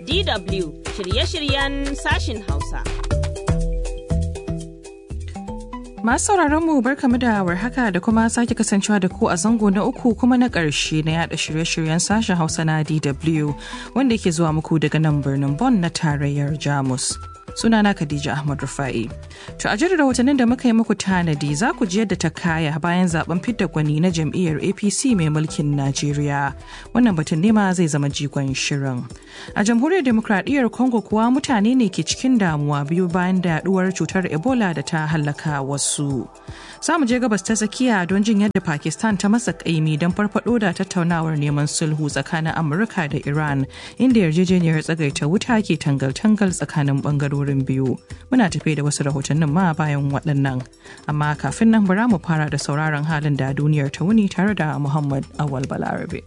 DW shirye-shiryen sashin Hausa. Masu sauraron mu barkamu da warhaka da kuma sake kasancewa da ku a zango na uku kuma na ƙarshe na yada shirye-shiryen sashen Hausa na DW wanda ke zuwa muku daga nan birnin Bonn na tarayyar Jamus. sunana Khadija Ahmad Rufa'i. To a jirin rahotannin da muka yi muku tanadi za ku ji yadda ta kaya bayan zaben fidda gwani na jam'iyyar APC mai mulkin Najeriya. Wannan batun nema zai zama jigon shirin. A jamhuriyar demokradiyyar Congo kuwa mutane ne ke cikin damuwa biyu bayan da yaduwar cutar Ebola da ta hallaka wasu. Za mu je gabas ta tsakiya don jin yadda Pakistan ta masa kaimi don farfado da tattaunawar neman sulhu tsakanin Amurka da Iran inda yarjejeniyar tsagaita wuta ke tangal-tangal tsakanin bangarori wurin biyu muna tafe da wasu rahotannin ma bayan waɗannan amma kafin nan bara mu fara da sauraron halin da duniyar ta wuni tare da muhammad awal balarabe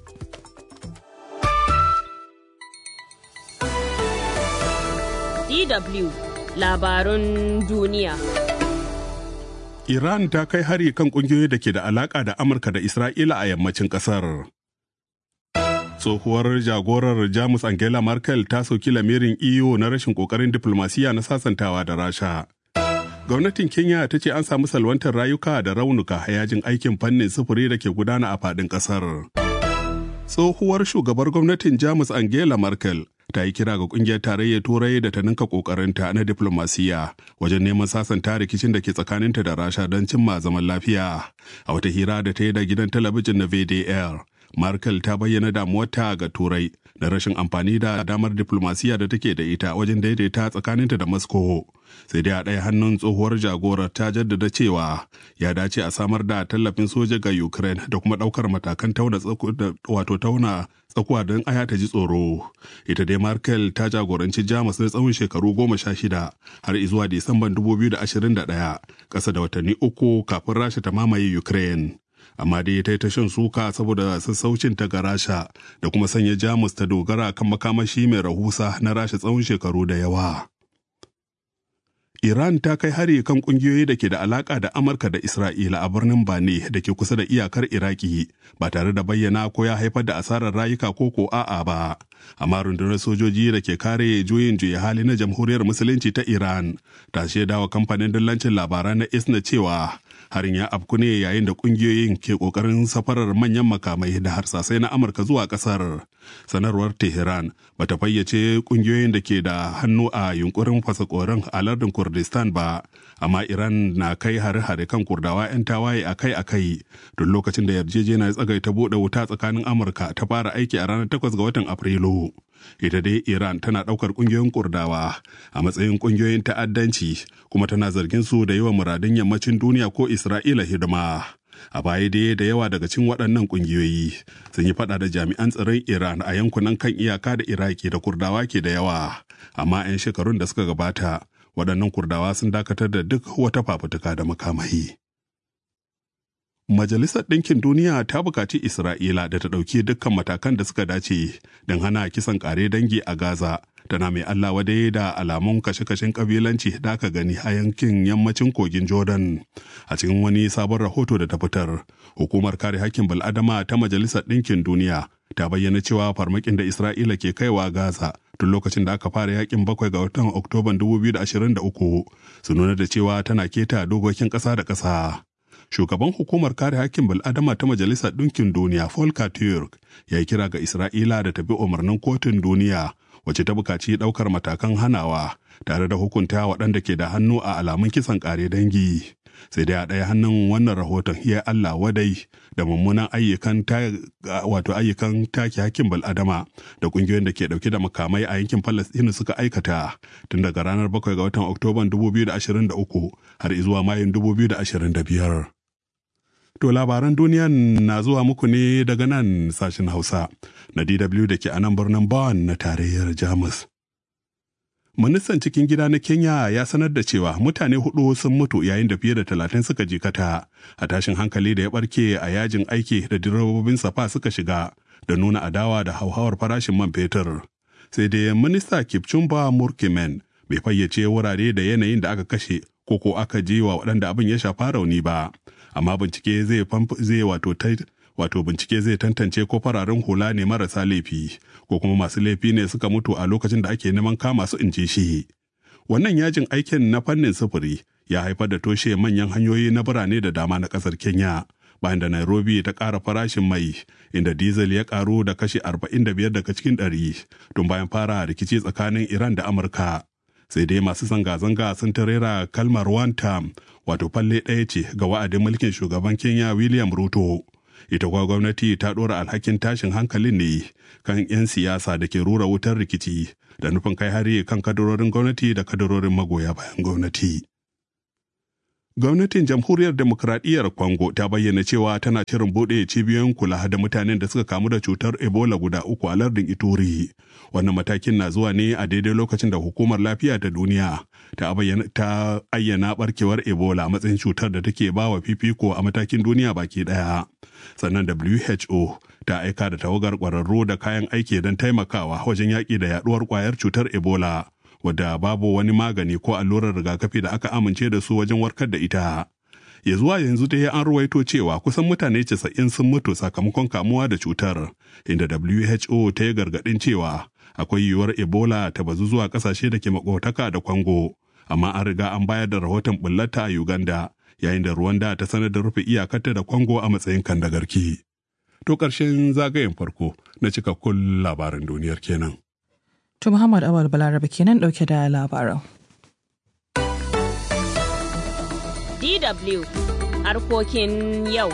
DW labarun duniya. Iran ta kai hari kan kungiyoyi da ke da alaka da Amurka da Isra'ila a yammacin kasar. tsohuwar jagorar jamus angela merkel ta soki lamirin iyo na rashin kokarin diplomasiya na sasantawa da rasha gwamnatin kenya ta ce an samu salwantar rayuka da raunuka a yajin aikin fannin sufuri da ke gudana a fadin kasar tsohuwar shugabar gwamnatin jamus angela merkel ta yi kira ga kungiyar tarayyar turai da ta ninka kokarinta na diplomasiya wajen neman sasanta rikicin da ke tsakaninta da rasha don cimma zaman lafiya a wata hira da ta yi da gidan talabijin na vdr Merkel ta bayyana damuwarta ga Turai da rashin amfani da damar diplomasiya da take da ita wajen daidaita tsakaninta da Moscow. Sai dai a ɗaya hannun tsohuwar jagorar ta jaddada cewa ya dace a samar da tallafin soja ga Ukraine da kuma ɗaukar matakan tauna wato tauna tsakuwa don aya ta ji tsoro. Ita dai Merkel ta jagoranci Jamus na tsawon shekaru goma sha shida har izuwa Disamban 2021 ƙasa da watanni uku kafin Rasha ta mamaye Ukraine. amma dai ta yi ta shan suka saboda sassaucin ta ga rasha da kuma sanya jamus ta dogara kan makamashi mai rahusa na rasha tsawon shekaru da yawa Iran ta kai hari kan kungiyoyi da ke da alaka da Amurka da Isra'ila a birnin Bane da ke kusa da iyakar Iraki ba tare da bayyana ko ya haifar da asarar rayuka ko ko a'a ba. Amma rundunar sojoji da ke kare juyin juya hali na Jamhuriyar Musulunci ta Iran ta shaidawa kamfanin dillancin labarai na ISNA cewa harin ya afku ne yayin da kungiyoyin ke kokarin safarar manyan makamai da harsasai na amurka zuwa kasar sanarwar tehran bata fayyace kungiyoyin da ke da hannu a yunkurin fasakorin a lardin kurdistan ba amma iran na kai hare-hare kan kurdawa 'yan tawaye akai-akai don lokacin da yarjejeniyar tsagaita buɗe wuta tsakanin amurka ta fara aiki a ranar 8 ga watan afrilu ita dai iran tana ɗaukar ƙungiyoyin kurdawa a matsayin ƙungiyoyin ta'addanci kuma tana zargin su da yawan muradun yammacin duniya ko isra'ila hidima a baya dai da yawa daga cikin waɗannan ƙungiyoyi sun yi faɗa da jami'an tsaron iran a yankunan kan iyaka da iraki da kurdawa ke da yawa amma 'yan shekarun da suka gabata waɗannan kurdawa sun dakatar da duk wata fafutuka da makamai Majalisar Ɗinkin Duniya ta buƙaci Isra'ila da ta ɗauki dukkan matakan da suka dace don hana kisan ƙare dangi a Gaza, tana mai Allah wadai da alamun kashe-kashen ƙabilanci da aka gani a yankin yammacin kogin Jordan. A cikin wani sabon rahoto da ta fitar, hukumar kare hakkin bal'adama ta Majalisar Ɗinkin Duniya ta bayyana cewa farmakin da Isra'ila ke kaiwa Gaza tun lokacin da aka fara yakin bakwai ga watan Oktoban 2023 su nuna da cewa tana keta dokokin ƙasa da ƙasa. shugaban hukumar kare hakkin bil'adama ta majalisar ɗinkin duniya Volker Turk ya yi kira ga Isra'ila da ta bi umarnin kotun duniya wacce ta bukaci ɗaukar matakan hanawa tare da hukunta waɗanda ke da hannu a alamun kisan ƙare dangi. Sai dai a ɗaya hannun wannan rahoton ya Allah wadai da mummunan ayyukan wato ayyukan take hakkin bil'adama da ƙungiyoyin da ke ɗauke da makamai a yankin Falastinu suka aikata tun daga ranar 7 ga watan Oktoban 2023 har zuwa Mayun 2025. To labaran duniya na zuwa muku ne daga nan sashen Hausa na DW da ke a nan birnin Bonn na tarayyar Jamus. Ministan cikin gida na Kenya ya sanar da cewa mutane hudu sun mutu yayin da fiye da talatin suka jikata a tashin hankali da ya barke a yajin aiki da direbobin safa suka shiga da nuna adawa da hauhawar farashin man fetur. Sai dai minista Kipchumba Murkimen bai fayyace wurare da yanayin da aka kashe ko ko aka je wa waɗanda abin ya shafa rauni ba. amma bincike zai zai wato wato bincike zai tantance ko fararen hula ne marasa laifi ko kuma masu laifi ne suka mutu a lokacin da ake neman kama su in ji shi wannan yajin aikin na fannin sufuri ya haifar da toshe manyan hanyoyi na birane da dama na kasar kenya bayan da nairobi ta ƙara farashin mai inda diesel ya ƙaru da kashi 45 daga cikin ɗari tun bayan fara rikici tsakanin iran da amurka sai dai masu zanga-zanga sun tarera kalmar one term wato falle ɗaya ce ga wa'adin mulkin shugaban kenya william ruto ita kuwa gwamnati ta ɗora alhakin tashin hankalin ne kan 'yan siyasa da ke rura wutar rikici da nufin kai hari kan kadarorin gwamnati da kadarorin magoya bayan gwamnati. Gwamnatin Jamhuriyar Demokradiyyar Congo ta bayyana cewa tana shirin buɗe cibiyoyin kula da mutanen da suka kamu da cutar Ebola guda uku a lardin Ituri. Wannan matakin na zuwa ne a daidai lokacin da Hukumar Lafiya ta Duniya ta ayyana barkewar Ebola a matsayin cutar da take bawa fifiko a matakin duniya baki ɗaya. Sannan WHO ta aika da tawagar ƙwararru da kayan aiki don taimakawa wajen yaƙi da yaɗuwar ƙwayar cutar Ebola. wadda babu wani magani ko allurar rigakafi da aka amince da su wajen warkar da ita. Ya zuwa yanzu dai an ruwaito cewa kusan mutane casa'in sun mutu sakamakon kamuwa da cutar, inda WHO ta yi gargaɗin cewa akwai yiwuwar Ebola ta bazu zuwa ƙasashe da ke makotaka da Kwango, amma an riga an bayar da rahoton bullata a Uganda, yayin da Rwanda ta sanar da rufe iyakarta da Kwango a matsayin kandagarki. To ƙarshen zagayen farko na cikakkun labaran duniyar kenan. To Muhammad Awal Balarabe kenan ɗauke da labaran. DW harkokin yau.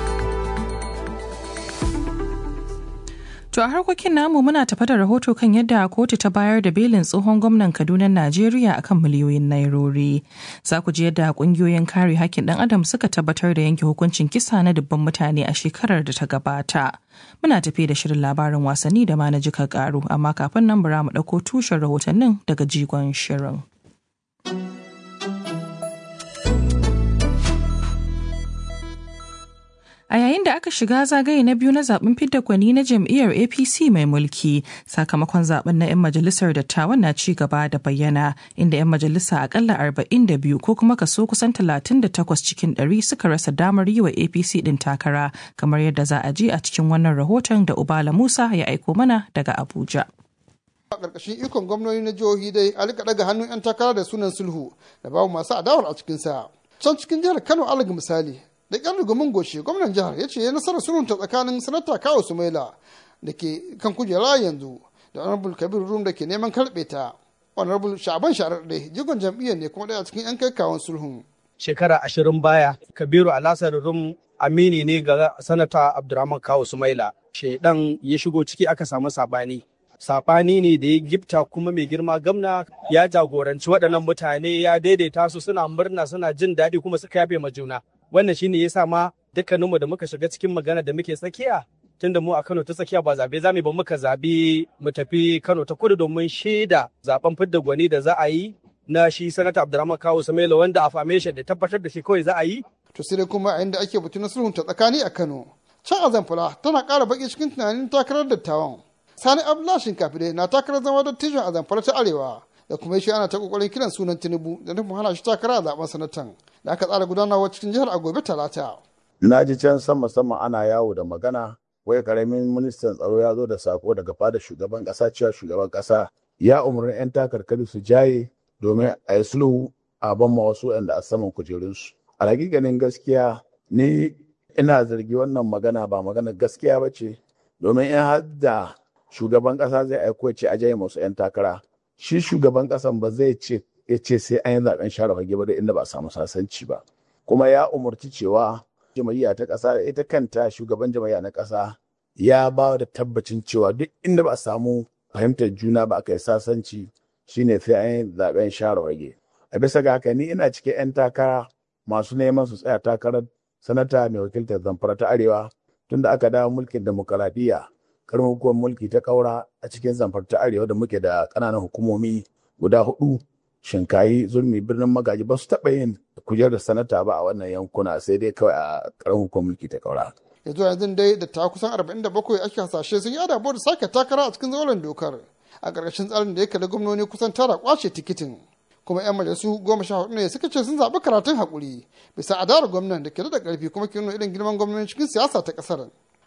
To a harkokin namu muna tafa da rahoto kan yadda kotu ta bayar da belin tsohon gwamnan Kaduna Najeriya akan miliyoyin nairori. Za ku ji yadda kungiyoyin kare hakkin ɗan adam suka tabbatar da yanke hukuncin kisa na dubban mutane a shekarar da ta gabata. Muna tafi da shirin labarin wasanni da ma na jika karu amma kafin nan bara mu ɗauko tushen rahotannin daga jigon shirin. A yayin da aka shiga zagaye na biyu na zaben fidda gwani na jam'iyyar APC mai mulki, sakamakon zaben na 'yan majalisar dattawan na ci gaba da bayyana inda 'yan majalisa akalla 42 ko kuma kaso kusan 38 cikin 100 suka rasa damar yi wa APC din takara, kamar yadda za a ji a cikin wannan rahoton da Ubala Musa ya aiko mana daga Abuja. a ƙarƙashin ikon gwamnoni na jihohi dai a rika daga hannun 'yan takara da sunan sulhu da babu masu adawar a cikinsa. Can cikin jihar Kano alaga misali da ƙyar rugumin goshi gwamnan jihar ya ce ya nasarar sulhunta tsakanin sanata kawo sumaila da ke kan kujera yanzu da honorable kabir rum da ke neman karɓe ta honorable sha'aban sharaɗe jigon jam'iyyar ne kuma ɗaya cikin 'yan kai kawon sulhun. shekara ashirin baya kabiru alasar rum amini ne ga sanata abdurrahman kawo sumaila shaidan ya shigo ciki aka samu sabani sabani ne da ya gifta kuma mai girma gamna ya jagoranci waɗannan mutane ya daidaita su suna murna suna jin daɗi kuma suka yafe ma juna wannan shine yasa ma dukkaninmu da muka shiga cikin magana da muke tsakiya tunda mu a Kano ta tsakiya ba zabe zamu ba muka zabi mu tafi Kano ta kudu domin shaida zaben fidda gwani da za a yi na shi sanata Abdurrahman Kawu Samela wanda a foundation da tabbatar da shi kawai za a yi To sai dai kuma a inda ake batu na sulhunta tsakani a Kano. Can a Zamfara tana ƙara baki cikin tunanin takarar dattawan. Sani Abdullahi Shinkafi dai na takarar zama dattijon a Zamfara ta Arewa. da kuma shi ana ta kokarin kiran sunan tinubu da nufin hana shi takara a zaben sanatan da aka tsara gudanarwa cikin jihar a gobe talata. na ji can sama sama ana yawo da magana wai karamin ministan tsaro ya zo da sako daga fada shugaban kasa cewa shugaban kasa ya umarni 'yan takarkari su jaye domin a yi sulhu a ban ma wasu yanda a saman kujerunsu a hakikanin gaskiya ni ina zargi wannan magana ba magana gaskiya ba ce domin in har da shugaban kasa zai aiko ce a jaye masu 'yan takara shi shugaban kasan ba zai ce ya ce sai an yi zaben share fage ba da inda ba a samu sasanci ba kuma ya umarci cewa jama'iyya ta kasa ita kanta shugaban jama'iyya na kasa ya ba da tabbacin cewa duk inda ba a samu fahimtar juna ba aka yi sasanci shine sai an yi zaben share fage a bisa ga haka ni ina cikin 'yan takara masu neman su tsaya takarar sanata mai wakiltar zamfara ta arewa tunda aka dawo mulkin demokaradiyya karin hukumar mulki ta kaura a cikin zamfar ta arewa da muke da ƙananan hukumomi guda hudu shinkayi zulmi birnin magaji ba su taɓa yin kujerar sanata ba a wannan yankuna sai dai kawai a karin hukumar mulki ta kaura. yanzu yanzu dai da ta kusan 47 ake hasashe sun yi adabo da sake takara a cikin zauren dokar a ƙarƙashin tsarin da ya kalli gwamnoni kusan tara kwace tikitin kuma 'yan majalisu goma sha hudu ne suka ce sun zaɓi karatun haƙuri bisa adarar gwamnan da ke da ƙarfi kuma ke nuna irin girman gwamnoni cikin siyasa ta ƙasar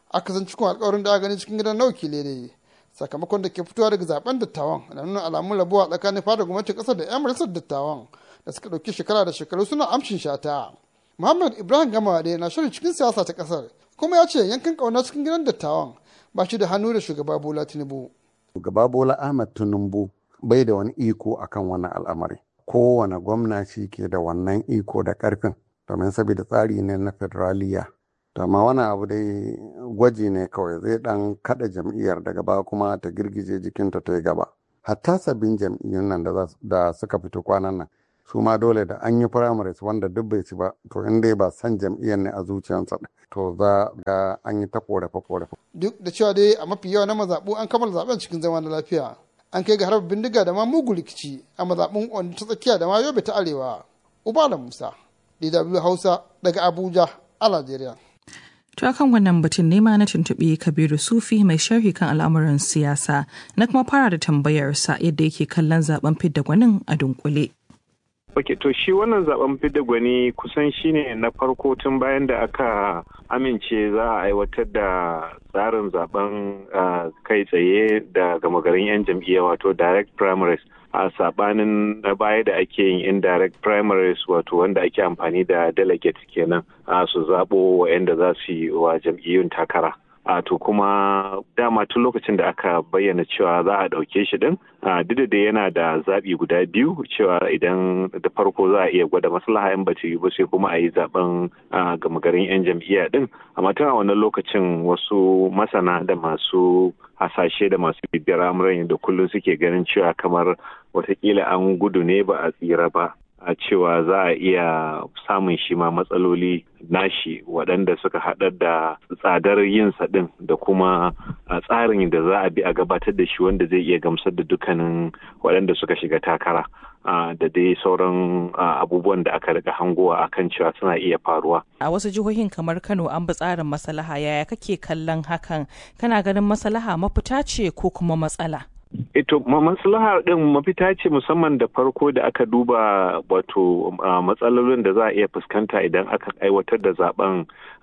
aka san cikin alkawarin da aka gani cikin gidan na wakilai ne sakamakon da ke fitowa daga zaben dattawan na nuna alamun rabuwa tsakanin fada gwamnatin kasar da yan majalisar dattawan da suka ɗauki shekara da shekaru suna amshin shata muhammad ibrahim gamawade na shirin cikin siyasa ta kasar kuma ya ce yankin ƙauna cikin gidan dattawan ba shi da hannu da shugaba bola tinubu shugaba bola ahmad tinubu bai da wani iko akan wannan al'amari kowane gwamna shi ke da wannan iko da karfin domin saboda tsari ne na federaliya to amma wani abu dai gwaji ne kawai zai dan kada jam'iyyar daga ba kuma ta girgije jikinta ta yi gaba hatta sabbin jam'iyyun nan da suka fito kwanan nan su ma dole da an yi primaries wanda duk bai ci ba to in dai ba san jam'iyyar ne a zuciyarsa to za ga an yi ta korafe korafe duk da cewa dai a mafi yawa na mazaɓu an kammala zaben cikin zama na lafiya an kai ga harbar bindiga da ma mugu rikici a mazaɓun wanda ta tsakiya da ma yobe ta arewa ubala musa dw hausa daga abuja a najeriya To akan wannan batun nema na tuntuɓi Kabiru Sufi mai sharhi kan al'amuran siyasa na kuma fara da tambayarsa yadda yake kallon zaben fidda gwanin a dunkule. Ok, to shi wannan zaben fidda gwani kusan shine na farko tun bayan da aka amince za a aiwatar da tsarin zaben kai tsaye da gama garin 'yan jam'iyya wato direct primaries a sabanin na baya da ake yin indirect primaries wato wanda ake amfani da delegates kenan su zaɓo wa'anda za su yi wa jam'iyyun takara. a to kuma dama tun lokacin da aka bayyana cewa za a ɗauke shi din duk da yana da zaɓi guda biyu cewa idan da farko za a iya gwada maslaha in bata yi ba sai kuma a yi zaben gama garin 'yan jam'iyya din amma tun a wannan lokacin wasu masana da masu hasashe da masu bibiyar amuran da kullum suke ganin cewa kamar watakila an gudu ne ba a tsira ba a cewa za a iya samun shi ma matsaloli nashi waɗanda suka haɗar da tsadar yin ɗin da kuma tsarin da za a bi a gabatar da shi wanda zai iya gamsar da dukkanin waɗanda suka shiga takara da dai sauran abubuwan da aka riga hangowa akan cewa suna iya faruwa. A wasu jihohin kamar Kano an bi tsarin maslaha yaya kake kallon hakan kana ganin maslaha mafita ce ko kuma matsala? Ito maslahar ɗin mafita ce musamman da farko da aka duba wato matsalolin da za a iya fuskanta idan aka aiwatar da zaben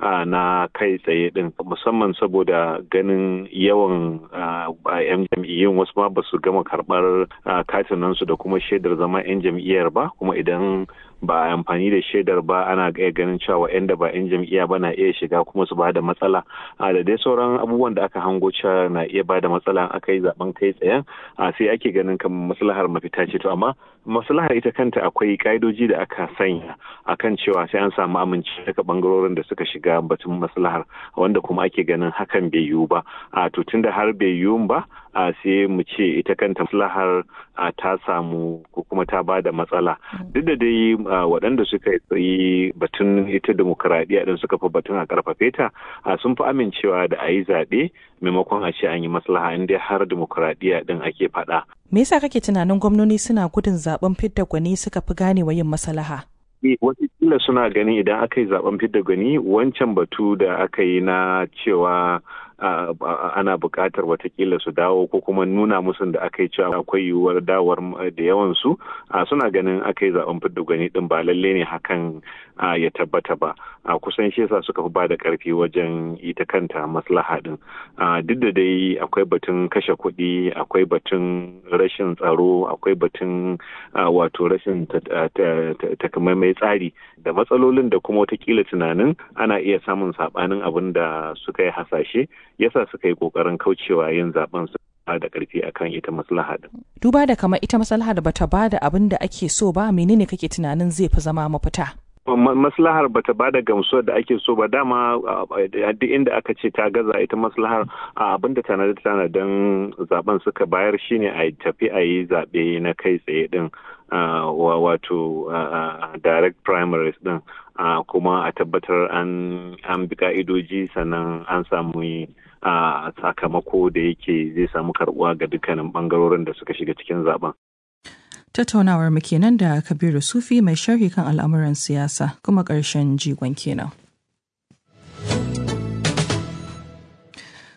na kai tsaye ɗin musamman saboda ganin yawan yan jam'iyyun wasu ma ba su gama karɓar katinansu da kuma shaidar zama yan jam'iyyar ba kuma idan ba a amfani da shaidar ba ana iya ganin cewa wa'anda ba 'yan jam'iyya ba na iya shiga kuma su ba da matsala da dai sauran abubuwan da aka hango cewa na iya ba da matsala aka yi zaben kai tsayen sai ake ganin kamar maslahar mafita ce to amma maslahar ita kanta akwai ka'idoji da aka sanya akan cewa sai an samu aminci daga bangarorin da suka shiga batun maslahar wanda kuma ake ganin hakan bai yiwu ba a to tunda har bai yiwu ba a sai mu ce ita kanta maslahar ta samu ko kuma ta ba da matsala duk da dai waɗanda suka yi batun ita demokuraɗiyya ɗin suka fi batun a ƙarfafe ta sun fi amincewa da a yi zaɓe maimakon a ce an yi maslaha in dai har demokuraɗiyya ɗin ake faɗa. Me yasa kake tunanin gwamnoni suna gudun zaben fidda gwani suka fi ganewa yin maslaha? Watakila suna ganin idan aka yi zaben fidda gwani wancan batu da aka yi na cewa ana buƙatar watakila su dawo ko kuma nuna musu da aka yi cewa akwai yiwuwar dawar da yawan su suna ganin aka yi zaben fidda gwani din ba lalle ne hakan ya tabbata ba kusan shi yasa suka fi ba da ƙarfi wajen ita kanta maslaha din duk da dai akwai batun kashe kuɗi akwai batun rashin tsaro akwai batun wato rashin takamaimai tsari da matsalolin da kuma watakila tunanin ana iya samun saɓanin abin da suka yi hasashe yasa suka yi kokarin kaucewa yin zaben su da karfi akan ita maslaha din. Duba da kamar ita maslaha da bata bada abin da ake so ba menene kake tunanin zai fi zama mafita? maslahar bata ba da gamsuwar da ake so ba dama duk inda aka ce ta gaza ita maslahar abin da tanada tanadan zaben suka bayar shine a tafi a yi zaɓe na kai tsaye din wato direct primaries din kuma a tabbatar an bi ka'idoji sannan an samu a sakamako da yake zai samu karbuwa ga dukkanin bangarorin da suka shiga cikin zaben. Tattaunawar mu kenan da Kabiru Sufi mai sharhi kan al'amuran siyasa kuma ƙarshen jigon kenan.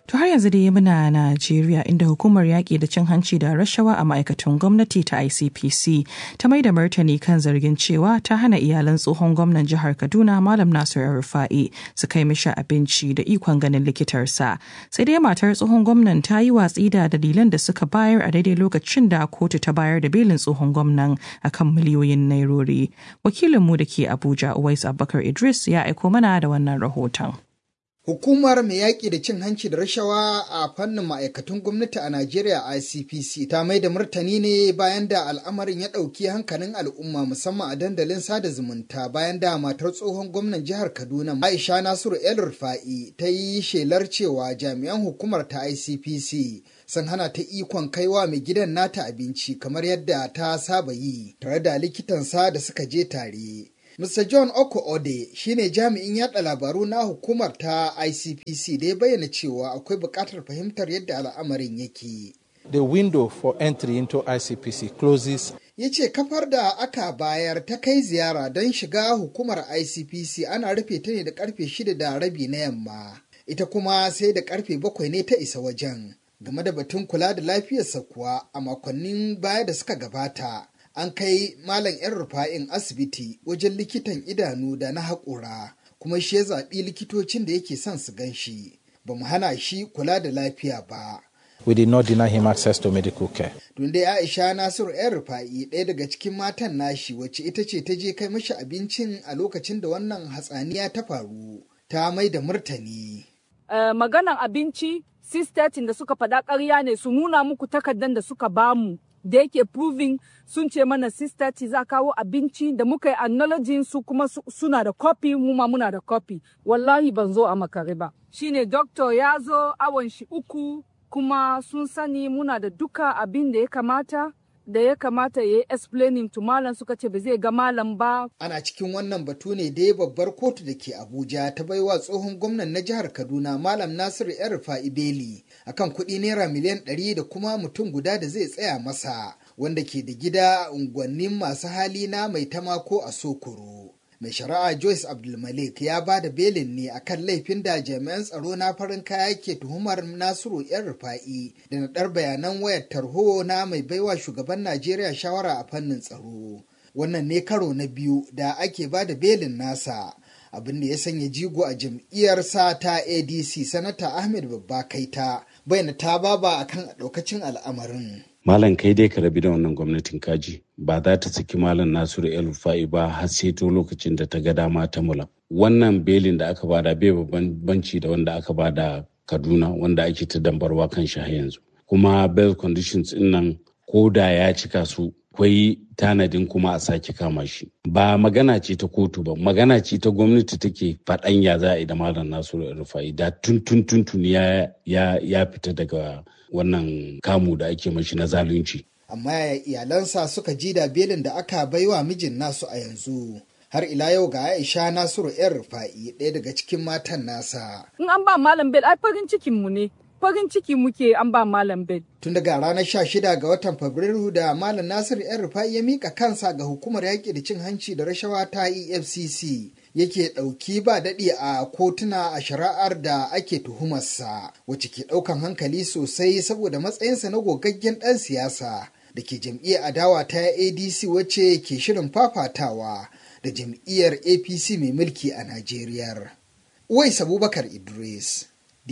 To har yanzu dai muna Najeriya inda hukumar yaƙi da cin hanci da rashawa a ma'aikatan gwamnati ta ICPC ta mai da martani kan zargin cewa ta hana iyalan tsohon gwamnan jihar Kaduna Malam Nasir Rufa'i su kai mishi abinci da ikon ganin likitarsa. Sai dai matar tsohon gwamnan ta yi watsi da dalilan da suka bayar a daidai lokacin da kotu ta bayar da belin tsohon gwamnan akan miliyoyin nairori. Wakilinmu da ke Abuja Uwais Abubakar Idris ya aiko mana da wannan rahoton. Hukumar mai yaƙi da cin hanci da rashawa a fannin ma'aikatan gwamnati a Najeriya ICPC ta mai da martani ne bayan da al'amarin ya ɗauki hankalin al'umma musamman a dandalin sada zumunta bayan da matar tsohon gwamnan jihar Kaduna Aisha Nasiru El Rufa'i ta yi shelar cewa jami'an hukumar ta ICPC sun hana ta ikon kaiwa mai gidan nata abinci kamar yadda ta saba yi tare da likitansa da suka je tare. Mr. John Oko Ode shine jami'in yada labaru na hukumar ta ICPC da ya bayyana cewa akwai buƙatar fahimtar yadda al'amarin yake. The window for entry into ICPC closes. Ya ce kafar da aka bayar ta kai ziyara don shiga hukumar ICPC ana rufe ta ne da karfe shida da rabi na yamma. Ita kuma sai da karfe bakwai ne ta isa wajen. Game da batun kula da lafiyarsa kuwa a makonnin baya da suka gabata. an kai malam yan rufa'in asibiti wajen likitan idanu da na haƙura kuma shi ya zaɓi likitocin da yake son su gan shi ba mu hana shi kula da lafiya ba We did not deny him access to medical care. Tun dai Aisha Nasiru yan rufa'i ɗaya daga cikin matan nashi wacce ita ce ta je kai mashi abincin a lokacin da wannan hatsaniya ta faru ta mai da murtani. Uh, maganan abinci sistatin da suka faɗa ƙarya ne su nuna muku takardar da suka bamu da yake proving sun ce mana sister ci za kawo abinci da muka yi acknowledging su kuma suna da copy mu ma muna da copy wallahi ban zo a makare ba shine doctor ya zo awon shi uku kuma sun sani muna da duka abin da ya kamata da ya kamata ya yi explaining to malam suka ce ba zai ga malam ba. Ana cikin wannan batu ne dai babbar kotu da ke Abuja ta baiwa tsohon gwamnan na jihar Kaduna Malam Nasiru ‘yan rufa'i Beli akan kuɗi naira miliyan ɗari da kuma mutum guda da zai tsaya masa wanda ke da gida a unguwannin masu hali na mai tamako a Sokoro. mai shari'a Joyce Abdulmalik ya ba da belin ne akan laifin da jami'an tsaro na farin kaya ke tuhumar Nasiru yan rufa'i da naɗar bayanan wayar tarho na mai baiwa shugaban Najeriya shawara a fannin tsaro. Wannan ne karo na biyu da ake ba da belin nasa. abin da ya sanya jigo a jam'iyyar sa ta adc sanata ahmed babba kaita bayyana ta baba akan ɗaukacin al'amarin malam kai dai ka rabi da wannan gwamnatin kaji ba za ta saki malam nasiru el rufa'i ba har sai to lokacin da ta ga dama ta mula wannan belin da aka bada bai babban banci da wanda aka bada kaduna wanda ake ta dambarwa kan shi har yanzu kuma bail conditions din nan ko da ya cika su akwai tanadin kuma a sake kama shi ba magana ce ta kotu ba magana ce ta gwamnati take faɗan ya za a yi da malam nasiru rufa'i da tun tun tun tun ya ya fita daga wannan kamu da ake mashi na zalunci amma yaya iyalansa suka ji da belin da aka baiwa mijin nasu a yanzu har ila yau ga Aisha Nasiru yan rufa'i ɗaya daga cikin matan nasa. In an ba Malam Bel ai farin cikin mu ne. Farin ciki muke an ba Malam Bel. Tun daga ranar sha shida ga watan Fabrairu da Malam Nasiru yan rufa'i ya mika kansa ga hukumar yaƙi da cin hanci da rashawa ta EFCC. yake ɗauki ba daɗi a kotuna a shari'ar da ake tuhumarsa wacce ke ɗaukan hankali sosai saboda matsayinsa na gogaggen ɗan siyasa da ke jam'iyyar adawa ta adc wacce ke shirin fafatawa da jam'iyyar apc mai mulki a najeriya uwais abubakar idris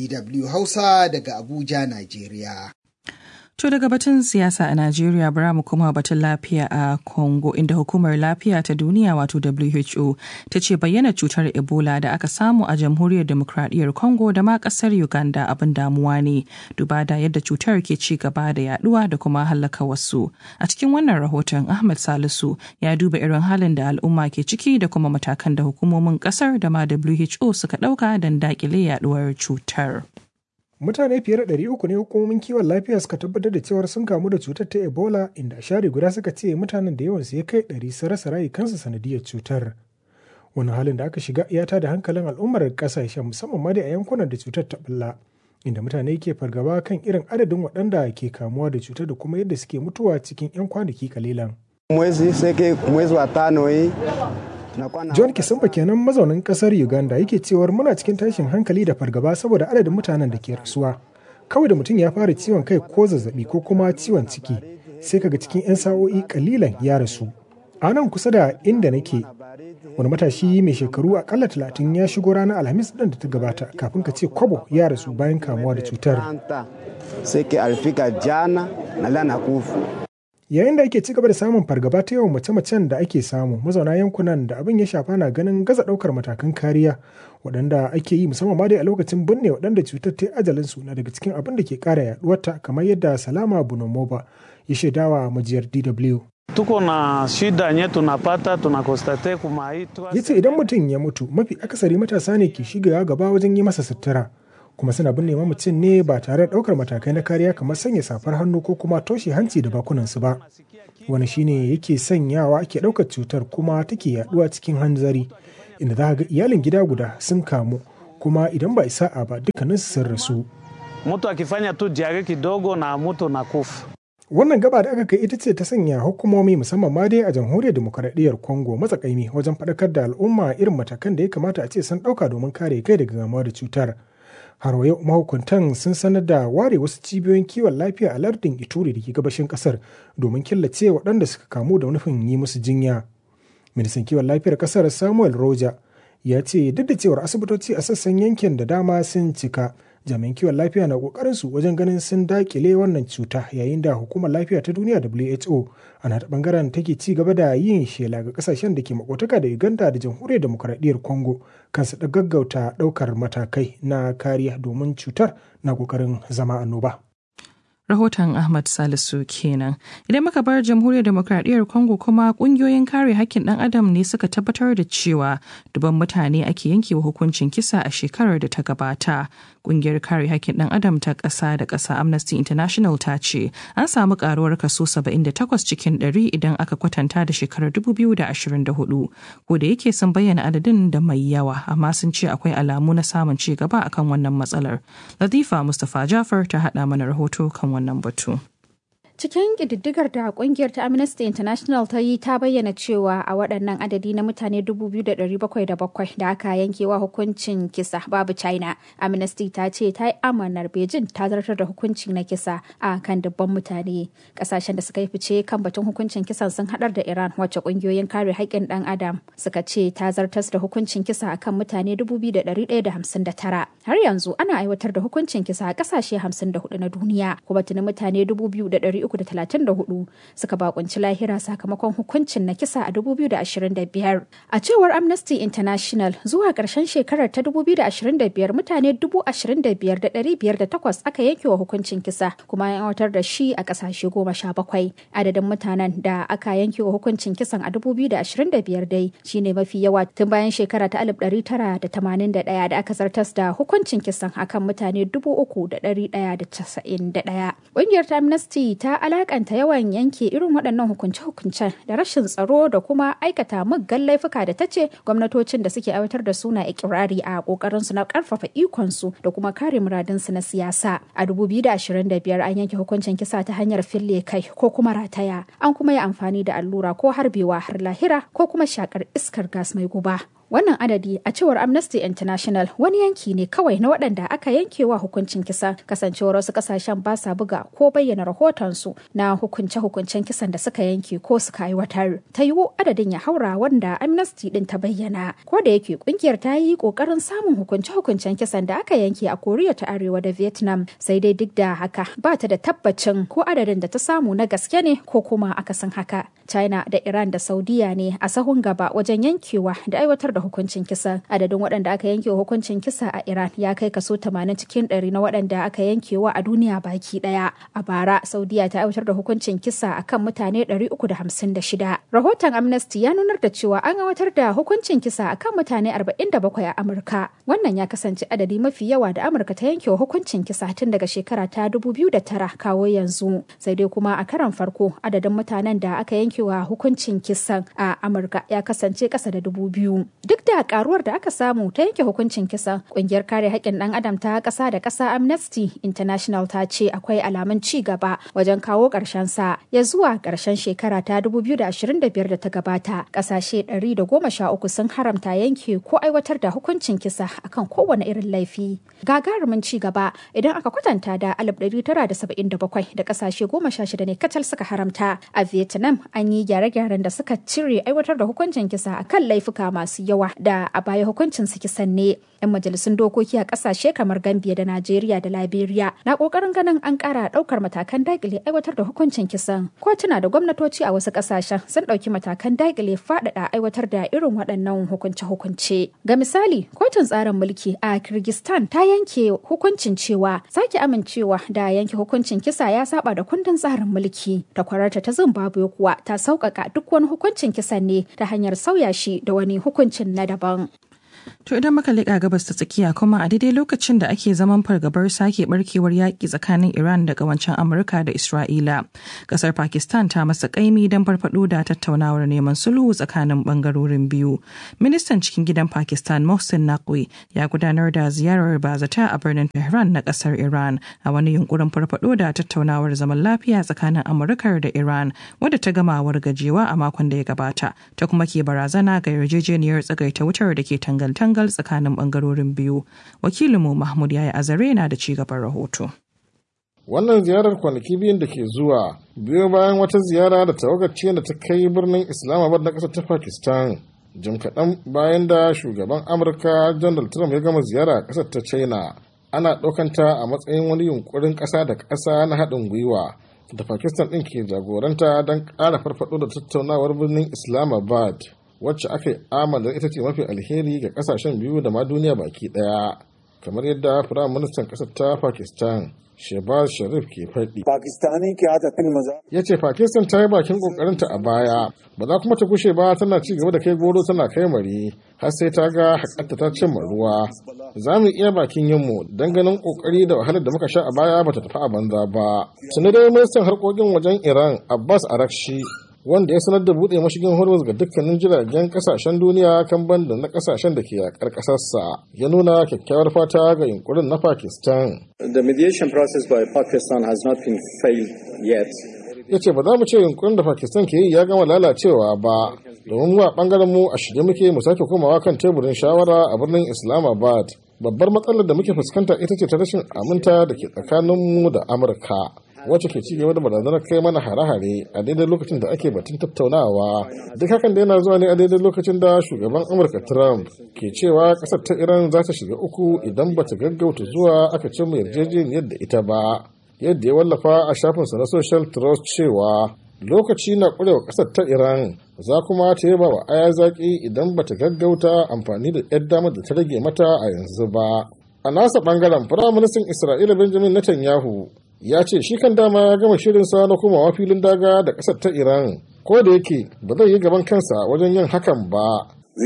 dw hausa daga abuja najeriya To daga batun siyasa a Najeriya bara mu kuma batun lafiya a Congo inda hukumar lafiya ta duniya wato WHO ta ce bayyana cutar Ebola da aka samu a jamhuriyar demokradiyyar Congo da ma kasar Uganda abin damuwa ne duba da yadda cutar ke ci gaba da yaduwa da kuma hallaka wasu. A cikin wannan rahoton Ahmed Salisu ya duba irin halin da al'umma ke ciki da kuma matakan da hukumomin kasar da ma WHO suka dauka don dakile yaduwar cutar. mutane fiye da ɗari uku ne hukumomin kiwon lafiya suka tabbatar da cewar sun kamu da cutar ta ebola inda a share guda suka ce mutanen da yawansu ya kai ɗari sun rasa rayukansu sanadiyar cutar wani halin da aka shiga ya da hankalin al'ummar ƙasashen musamman ma da a yankunan da cutar ta bulla inda mutane ke fargaba kan irin adadin waɗanda ke kamuwa da cutar da kuma yadda suke mutuwa cikin 'yan kwanaki kalilan. mwezi seke mwezi wa tano hii john kisumba kenan mazaunin kasar uganda yake cewar muna cikin tashin hankali da fargaba saboda adadin mutanen da ke rasuwa kawai da mutum ya fara ciwon kai ko zazzabi ko kuma ciwon ciki sai kaga cikin 'yan sa'o'i kalilan ya rasu a nan kusa da inda nake wani matashi mai shekaru akalla talatin ya shigo ranar alhamis ɗin da ta gabata kafin ka ce kwabo ya rasu bayan kamuwa da cutar yayin da ake cigaba da samun fargaba ta yawan mace-macen da ake samu mazauna yankunan da abin ya shafa na ganin gaza ɗaukar matakan kariya waɗanda ake yi musamman ma dai a lokacin binne waɗanda cutar ta ajalinsu na daga cikin abin da ke ƙara yaɗuwarta kamar yadda salama bunomoba ya shaidawa majiyar dw tuko na shida nye tunapata tunakostate kumaitwa ya ce idan mutum ya mutu mafi akasari matasa ne ke shiga gaba wajen yi masa sutura kuma suna binne mamacin ne ba tare da ɗaukar matakai na kariya kamar sanya safar hannu ko kuma toshe hanci da bakunansu ba wani shine yake sanyawa ake ɗaukar cutar kuma take yaduwa cikin hanzari inda za ga iyalin gida guda sun kamu kuma idan ba isa'a ba dukkanin sun rasu mtu akifanya tu jage kidogo na mutu na kufa wannan gaba da aka kai ita ce ta sanya hukumomi musamman ma dai a jamhuriyar demokaradiyyar congo matsakaimi wajen faɗakar da al'umma irin matakan da ya kamata a ce sun ɗauka domin kare kai daga gamuwa da cutar har yau mahukuntan sun sanar da ware wasu cibiyoyin kiwon lafiya a lardin ituri da ke gabashin kasar domin killace waɗanda suka kamu da nufin yi musu jinya ministan kiwon lafiyar kasar samuel roja ya ce duk da cewar asibitoci a sassan yankin da dama sun cika jami'an kiwon lafiya na kokarin su wajen ganin sun dakile wannan cuta yayin da hukumar lafiya ta duniya WHO ana ta bangaren take ci gaba da yin shela ga kasashen da ke makotaka da Uganda da jamhuriyar demokaradiyyar Congo kansu da gaggauta daukar matakai na kariya domin cutar na kokarin zama annoba. rahoton Ahmad Salisu kenan. Idan muka bar jamhuriyar demokradiyyar Congo kuma kungiyoyin kare hakkin ɗan adam ne suka tabbatar da cewa duban mutane ake yankewa hukuncin kisa a shekarar da ta gabata. Kungiyar kare hakkin ɗan adam ta ƙasa da ƙasa Amnesty International ta ce an samu karuwar kaso 78 cikin 100 idan aka kwatanta da shekarar 2024. Ko da yake sun bayyana adadin da mai yawa amma sun ce akwai alamu na samun ci gaba akan wannan matsalar. Latifa Mustapha Jafar ta haɗa mana rahoto kan wannan batu. Cikin ƙididdigar da ƙungiyar ta Amnesty International ta yi ta bayyana cewa a waɗannan adadi na mutane 2,707 da aka yankewa hukuncin kisa babu China. Amnesty ta ce ta yi amanar Beijing ta zartar da hukunci na kisa a kan dubban mutane. Ƙasashen da suka yi fice kan batun hukuncin kisan sun haɗar da Iran wacce ƙungiyoyin kare haƙƙin ɗan Adam suka ce ta zartar da hukuncin kisa a kan mutane 2,159. Har yanzu ana aiwatar da hukuncin kisa a ƙasashe 54 na duniya kuma tuni mutane 2,000 334 suka bakunci lahira sakamakon hukuncin na kisa a 2025. A cewar Amnesty International zuwa ƙarshen shekarar ta 2025 mutane 25,508 aka yanke wa hukuncin kisa kuma an aiwatar da shi a ƙasashe goma sha bakwai. Adadin mutanen da aka yanke wa hukuncin kisan a 2025 dai shine mafi yawa tun bayan shekara ta 1981 da aka zartas da hukuncin kisan akan mutane 3,191. Ƙungiyar ta Amnesty ta alakanta yawan yanke irin waɗannan hukunce-hukuncen da rashin tsaro da kuma aikata muggan laifuka da ta ce gwamnatocin da suke aiwatar da suna ikirari a kokarin su na karfafa ikonsu da kuma kare muradinsu na siyasa a 2025 an yanke hukuncin kisa ta hanyar fille kai ko kuma rataya an kuma yi amfani da allura ko harbewa har lahira ko kuma shakar iskar gas mai guba Wannan adadi a cewar Amnesty International wani yanki ne kawai na waɗanda aka yankewa hukuncin kisa kasancewar wasu ƙasashen ba sa buga ko bayyana rahotonsu na hukunce-hukuncen kisan da suka yanke ko suka aiwatar. Ta yiwu adadin ya haura wanda Amnesty ɗin ta bayyana. Ko da yake ƙungiyar ta yi ƙoƙarin samun hukunce-hukuncen kisan da aka yanke a Koriya ta Arewa da Vietnam sai dai duk da haka ba ta da tabbacin ko adadin da ta samu na gaske ne ko kuma akasin haka. China da Iran da Saudiya ne a sahun gaba wajen yankewa da aiwatar da hukuncin kisa adadin waɗanda aka yanke hukuncin kisa a iran ya kai kaso 80 cikin 100 na waɗanda aka yankewa a duniya baki ɗaya a bara saudiya ta aiwatar da hukuncin kisa akan mutane 356 rahoton amnesty ya nunar da cewa an aiwatar da hukuncin kisa akan mutane 47 a amurka wannan ya kasance adadi mafi yawa da amurka ta yankewa hukuncin kisa tun daga shekara ta 2009 kawo yanzu sai dai kuma a karan farko adadin mutanen da aka yankewa hukuncin kisan a amurka ya kasance ƙasa da dubu biyu duk da da karuwar da aka samu ta yanke hukuncin kisa kungiyar kare haƙƙin ɗan adam ta ƙasa da ƙasa amnesty international ta ce akwai alamun ci gaba wajen kawo ƙarshen sa ya zuwa ƙarshen shekara ta 2025 da ta gabata ƙasashe 113 sun haramta yanke ko aiwatar da hukuncin kisa akan kowane irin laifi gagarumin ci gaba idan aka kwatanta da 1977 da ƙasashe 16 ne kacal suka haramta a vietnam an yi gyare-gyaren da suka cire aiwatar da hukuncin kisa akan laifuka masu yawa da a baya hukuncin su kisan ne yan majalisun dokoki a kasashe kamar gambia da najeriya da liberia na kokarin ganin an kara daukar matakan dakile aiwatar da hukuncin kisan kotuna da gwamnatoci a wasu kasashen sun dauki matakan dakile faɗaɗa aiwatar da irin waɗannan hukunce-hukunce ga misali kotun tsarin mulki a kirgistan ta yanke hukuncin cewa sake amincewa da yanke hukuncin kisa ya saba da kundin tsarin mulki da kwararta ta zimbabwe kuwa ta sauƙaƙa duk wani hukuncin kisan ne ta hanyar sauya shi da wani hukuncin na daban To idan muka leƙa gabas ta tsakiya kuma a daidai lokacin da ake zaman fargabar sake barkewar yaƙi tsakanin Iran da wancan Amurka da Isra'ila. Ƙasar Pakistan ta masa ƙaimi don farfaɗo da tattaunawar neman sulhu tsakanin ɓangarorin biyu. Ministan cikin gidan Pakistan Mohsin Naqvi ya gudanar da ziyarar bazata a birnin Tehran na ƙasar Iran a wani yunkurin farfaɗo da tattaunawar zaman lafiya tsakanin Amurka da Iran wadda ta gama wargajewa a makon da ya gabata ta kuma ke barazana ga yarjejeniyar tsagaita wutar da ke tangal tangal tsakanin bangarorin biyu wakilinmu mahmud yaya azare na da cigaban rahoto wannan ziyarar kwanaki biyun da ke zuwa biyo bayan wata ziyara da tawagar da ta kai birnin islamabad na ƙasar ta pakistan jim kaɗan bayan da shugaban amurka donald trump ya gama ziyara a ƙasar ta china ana ɗaukanta a matsayin wani yunkurin ƙasa da ƙasa na haɗin gwiwa da pakistan ɗin ke jagoranta don ƙara farfaɗo da tattaunawar birnin islamabad wacce aka yi amala ita ce mafi alheri ga kasashen biyu da ma duniya baki daya kamar yadda firayim ministan kasar ta pakistan shehbaz sharif ke faɗi ya ce pakistan ta yi bakin ƙoƙarinta a baya ba za kuma ta kushe ba tana ci gaba da kai goro tana kai mari har sai ta ga haƙarta ta cimma ruwa za mu iya bakin yinmu don ganin ƙoƙari da wahalar da muka sha a baya ba ta tafi a banza ba tuni dai ministan harkokin wajen iran abbas arakshi wanda ya sanar da buɗe mashigin hormuz ga dukkanin jiragen kasashen duniya kan banda na kasashen da ke yakar ƙasarsa ya nuna kyakkyawar fata ga yunkurin na pakistan The mediation process by Pakistan has not been failed yet. ya ce ba za mu ce yunkurin da pakistan ke yi ya gama lalacewa ba domin mu a bangaren mu a shirye muke mu sake komawa kan teburin shawara a birnin islamabad babbar matsalar da muke fuskanta ita ce ta rashin aminta da ke tsakaninmu da amurka wacce ke cigaba da barazanar kai mana hare-hare a daidai lokacin da ake batun tattaunawa duk hakan da yana zuwa ne a daidai lokacin da shugaban amurka trump ke cewa kasar ta iran za ta shiga uku idan bata gaggauta zuwa aka ce mu yarjejeniyar da ita ba yadda ya wallafa a shafinsa na social trust cewa lokaci na kurewa kasar ta iran za kuma ta yaba wa aya zaki idan bata gaggauta amfani da yar damar da ta rage mata a yanzu ba a nasa bangaren firaministan isra'ila benjamin netanyahu ya ce shi kan dama ya gama shirinsa na komawa filin daga da ƙasar ta iran ko da yake ba zai yi gaban kansa wajen yin hakan ba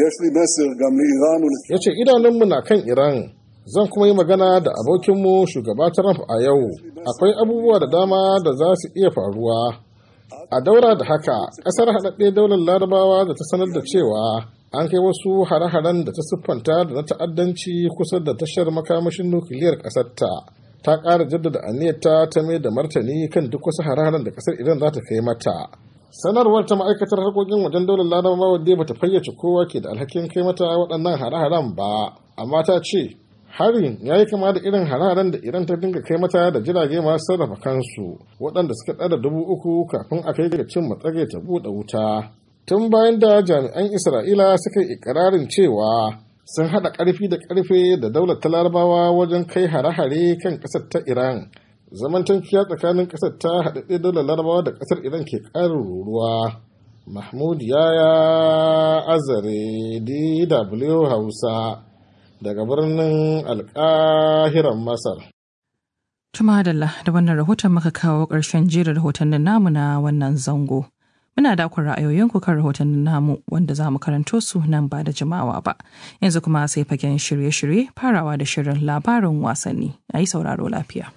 ya ce idanunmu na kan iran zan kuma yi magana da abokinmu shugaba trump a yau akwai abubuwa da dama da za su iya faruwa a daura da haka ƙasar haɗaɗɗe daular larabawa da ta sanar da cewa an kai wasu hare-haren da ta siffanta da na ta'addanci kusa da tashar makamashin nukiliyar ƙasarta ta ƙara jaddada aniyarta ta mai da martani kan duk wasu hare-haren da ƙasar iran za ta kai mata sanarwar ta ma'aikatar harkokin wajen daular larabawa wadda bata fayyace kowa ke da alhakin kai mata waɗannan hare-haren ba amma ta ce harin ya yi kama da irin hare-haren da iran ta dinga kai mata da jirage masu sarrafa kansu waɗanda suka ɗara dubu uku kafin a kai ga cin matsage ta buɗe wuta tun bayan da jami'an isra'ila suka yi ikirarin cewa sun haɗa ƙarfi da ƙarfe da daular ta larabawa wajen kai hare-hare kan ƙasar ta iran zaman tankiya tsakanin ƙasar ta haɗaɗɗe daular larabawa da ƙasar iran ke ƙarin ruruwa mahmud yaya azare dw hausa daga birnin alƙahiran masar Tuma da wannan rahoton muka kawo ƙarshen jerin rahotannin namu na wannan zango. Muna dakon ra'ayoyinku kan rahotannin namu wanda za mu karanto su nan ba da jimawa ba. Yanzu kuma sai fagen shirye-shirye farawa da shirin labarin wasanni. A yi sauraro lafiya.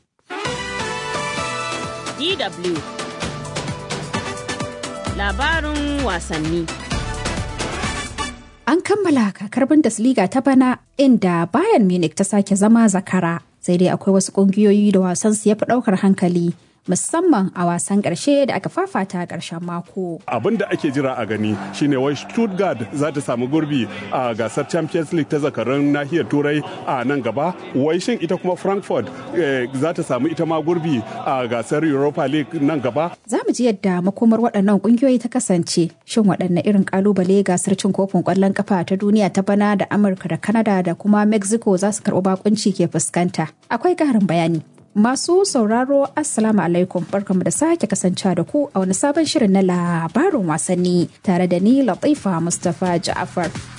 DW Labarin wasanni An kammala kakar Bundesliga ta bana inda Bayern Munich ta sake zama zakara. Sai dai akwai wasu ƙungiyoyi da wasan su ya fi ɗaukar hankali. musamman a wasan ƙarshe da aka fafata a ƙarshen mako. Abin da ake jira a gani shine wai Stuttgart za ta samu gurbi a gasar Champions League ta zakarun nahiyar Turai a nan gaba. Wai shin ita kuma Frankfurt za ta samu ita ma gurbi a gasar Europa League nan gaba. Za mu ji yadda makomar waɗannan ƙungiyoyi ta kasance. Shin waɗanne irin ƙalubale gasar cin kofin ƙwallon ƙafa ta duniya ta bana da Amurka da Canada da kuma Mexico za su karɓi bakunci ke fuskanta. Akwai ƙarin bayani. Masu sauraro Assalamu alaikum barkamu da sake kasancewa da ku a wani sabon shirin na labarin wasanni tare da ni Latifa Mustapha Ja'afar.